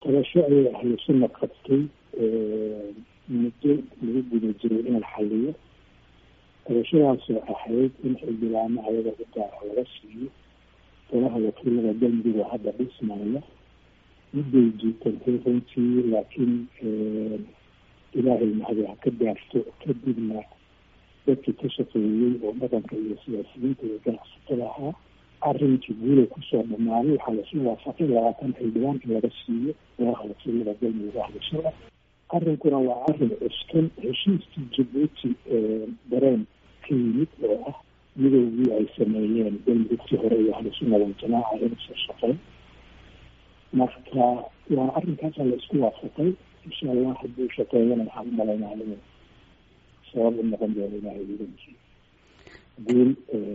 qabasho ayay ahlu sunna qabtay muddo lagu guda jiray in la xaliyo qabashadaasoo ahayd in xildhibaano ayaga u gaara laga siiyo golaha wakiilada galmudug oo hadda dhismaya midday jiitantay runtii laakiin ilaahay mahadi ha ka gaarto kadibna dadkii ka shaqeeyey oo dhaqanka iyo siyaasiyiinta iyo ganacsatada ahaa arrinkii guulay kusoo dhamaaday waxaa lasu waafaqay labaatan xildhibaan in laga siiyo golaha wakiilada galmudug ahlushada arrinkuna waa arrin cuskan heshiiskii jabuuti dareen ka yimid oo ah midoogii ay sameeyeen galmudugtii hore iyo ahlusunna waljamaaca inasoo shaqeyn marka waa arrinkaasaa la isku waafaqay insha allah hadduu shaqeeyana waxaan u malaynaa inuu sabab u noqon doono ilaahay idankii guul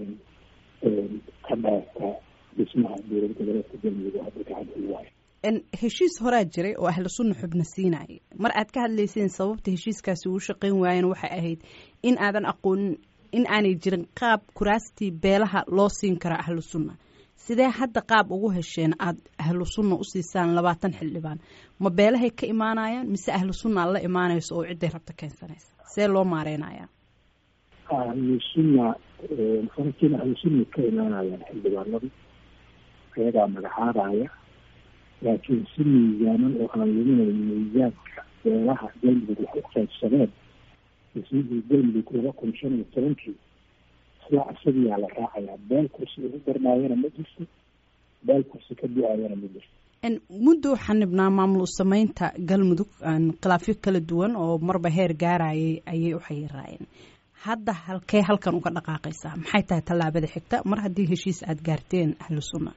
ka dhaarta dhismaha dowlad goboleedka galmudug oo hadda gacanta u waayo heshiis horaa jiray oo ahlu sunna xubna siinayay mar aad ka hadlayseen sababta heshiiskaasi uu shaqeyn waayeen waxay ahayd in aadan aqoonin in aanay jirin qaab kuraastii beelaha loo siin kara ahlu sunna sidee hadda qaab ugu hesheen aada ahlu sunna usiisaan labaatan xildhibaan ma beelahay ka imaanayaan mise ahlu sunna la imaanayso oo cidday rabta keensanaysa see loo maareynayaa ahlu sunna farankiina ahlu sunna ka imaanayaan xildhibaanadu ayagaa magacaabaya laakiin si miisaanan oo aan luminayn miisaanka beelaha galmudug wax u qaybsadeen ismihii galmudug laba kun shan iyo tobankii isla isagiyaa la raacayaa beel kursi ugu darnaayana ma jirto beel kursi ka du-aayana ma jirto muddo xanibnaa maamul sameynta galmudug khilaafyo kala duwan oo marba heer gaarayay ayay u xayiraayeen hadda halkee halkan uga dhaqaaqaysaa maxay tahay tallaabada xigta mar haddii heshiis aada gaarteen ahlu sunna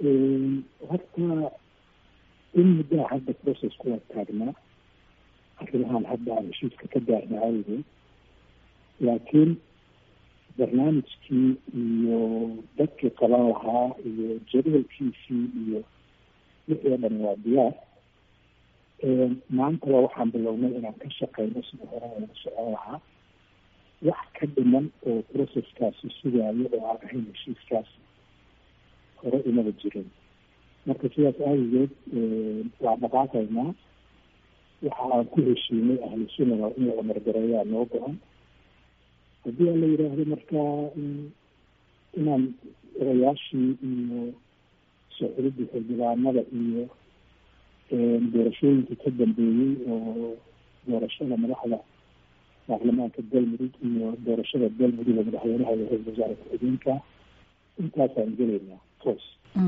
horta in muddaa hadda process kuwa taagnaa arrimahan hadda aan heshiiska ka gaarna awgeed laakiin barnaamijkii iyo dadkii qaban lahaa iyo jadwalkiisii iyo wixii o dhan waa diyaar maantaba waxaan bilownay inaan ka shaqeyno sida hore lagu socon lahaa wax ka dhiman oo processkaasi sugaayo oo aan ahayn heshiiskaasi hore imaba jirin marka sidaas aawigeed waa dhaqaaqaynaa waxa aan ku heshiinay ahlu sunnada in la amargareeyaa noo go-an haddii aan la yidhaahdo markaa inaan odayaashii iyo socdidii xildhibaanada iyo doorashooyinkii ka dambeeyey oo doorashada madaxda baarlamaanka galmudug iyo doorashada galmudug oo madaxweynaha iyo ra-isul wasaare ku-xigeenka intaasaan gelaynaa toos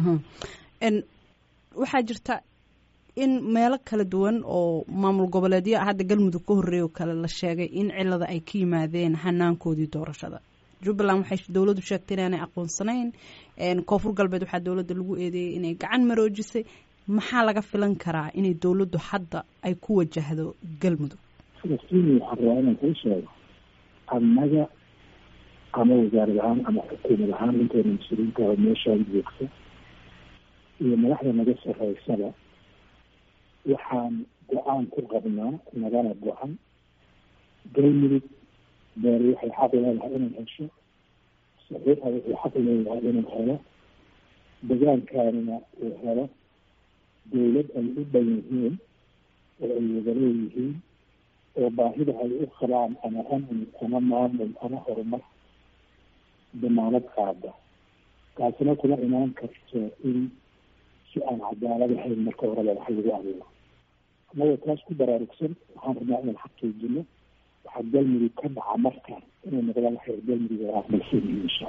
waxaa jirta in meelo kala duwan oo maamul goboleedyo hadda galmudug ka horreeya oo kale la sheegay in cilada ay ka yimaadeen hanaankoodii doorashada jubbaland waxay dowladdu sheegtay inaanay aqoonsanayn koonfur galbeed waxaa dowladda lagu eedeeyey inay gacan maroojisay maxaa laga filan karaa inay dowladdu hadda ay ku wajahdo galmudug falastiin waxaan rabaa inaan kuu sheego annaga ama wasaarad ahaan ama xukuumad ahaan intayna mas-uuliyiinta oo meeshaan joogta iyo madaxda naga sarreysaba waxaan go-aan ku qabnaa nagana go-an galmudug beeri waxay xaq leedahay inay hesho saxiixa wuxuu xaq leeyahay inuu helo degaankaanina uu helo dowlad ay u dhan yihiin oo ay wada leeyihiin oo baahida ay u qabaan ama amni ama maamul ama horumar damaanad qaada taasina kuma imaan karto in si aan cadaalad ahayn marka horeba wax lagu abuuro annagoo taas ku baraarugsan waxaan rabnaa inaan xaqiijino waxaa galmudug ka dhaca marka inay noqdaan waxay galmudug aqbalsan yihiin insha